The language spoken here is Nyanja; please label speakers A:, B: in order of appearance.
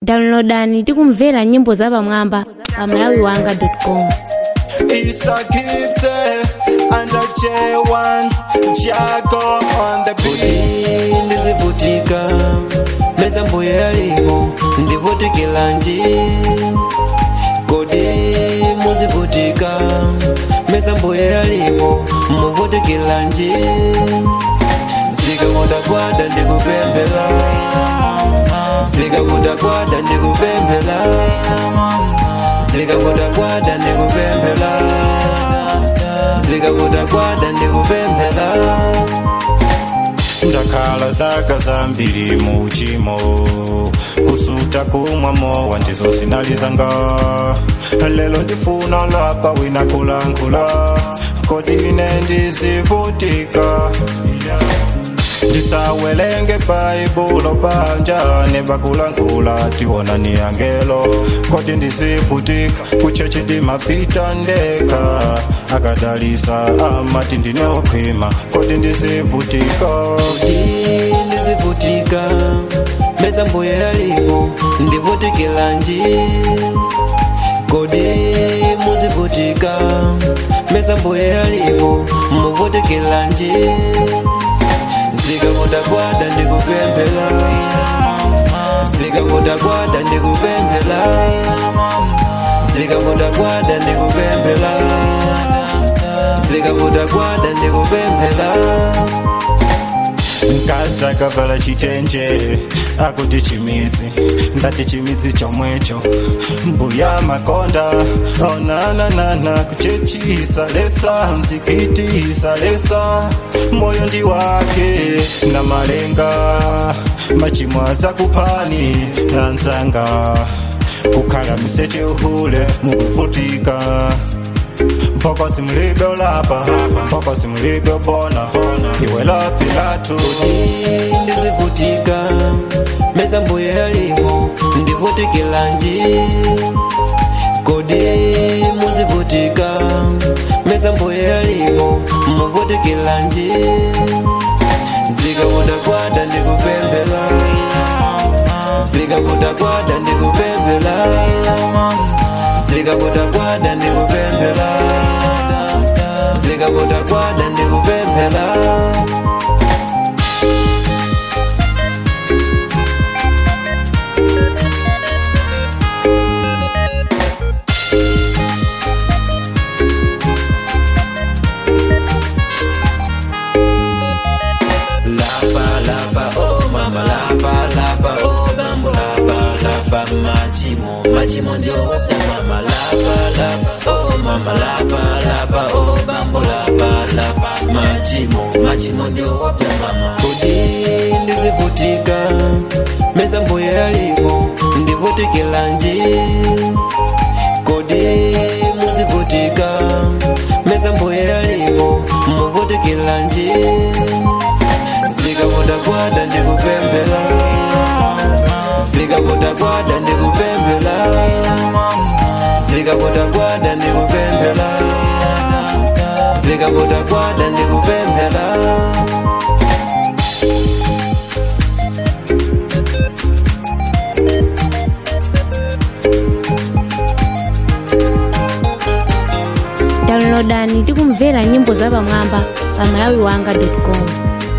A: downloadani tikumvera nyimbo zapamwamba pa malawiwanga.com
B: Isakitse under J1 Jago on the beat
C: ndizivutika meza mbuye yalimo ndivutikila nji kodi muzivutika meza mbuye yalimo muvutikila nji zikakudakwada ndikupembela zikakudakwada ndikupembela zikakudakwada ndikupembela zikakudakwada ndikupembela
B: ndakhala zaka zambiri mu uchimo kusuta kumwa mowa ndizo zinalizanga lelo ndifuna lapa wina kulankhula kodi ine ndizivutika ndisawelenge bhayibhulo panja nebakulankhula tiwona ni angelo kodi ndizivutika kuchechi ndimapita ndeka akadalisa amati ndinokhwima kodi ndizivutika
C: kodi ndizivutika meza mbuye yalimo ndivutikila nji kodi muzivutika meza mbuye yalimo muvutikila nji zikakudakwada ndikupembela zikakudakwada ndikupembela zikakudakwada ndikupembela zikakudakwada ndikupembela
B: nkaza kavala chitenje akuti chimidzi ndati chimidzi chomwecho mbuya makonda onananana kuchechisa lesa mzikitisa lesa moyo ndi wake na malenga machimo adzakuphani anzanga kukhala miseche uhule mukuvutika mpokosi mlibe ulapa mpokosi mlibe ubona iwe lapilatu
C: ndizivutika meza mbuye yalimo ndivutikila nji kodi muzivutika meza mbuye yalimo muvutikila nji zikakudakwada ndikupembela zikakudakwada ndikupembela zikakudakwada ndikupembela zikakudakwada ndikupembela lapa lapa oh mama lapa lapa oh bambo lapa lapa machimo machimo ndio wapya mama lapa lapa oh mama lapa lapa oh bambo lapa lapa machimo machimo ndio wapya mama kodi ndizivutika meza mbuye yalimo ndivutikila nji kodi muzivutika meza mbuye yalimo muvutikila nji zikakudakwada ndikupembela zikakudakwada ndikupembela zikakudakwada ndikupembela zikakudakwada ndikupembela
A: downloadani tikumvera nyimbo zapamwamba pa malawiwanga.com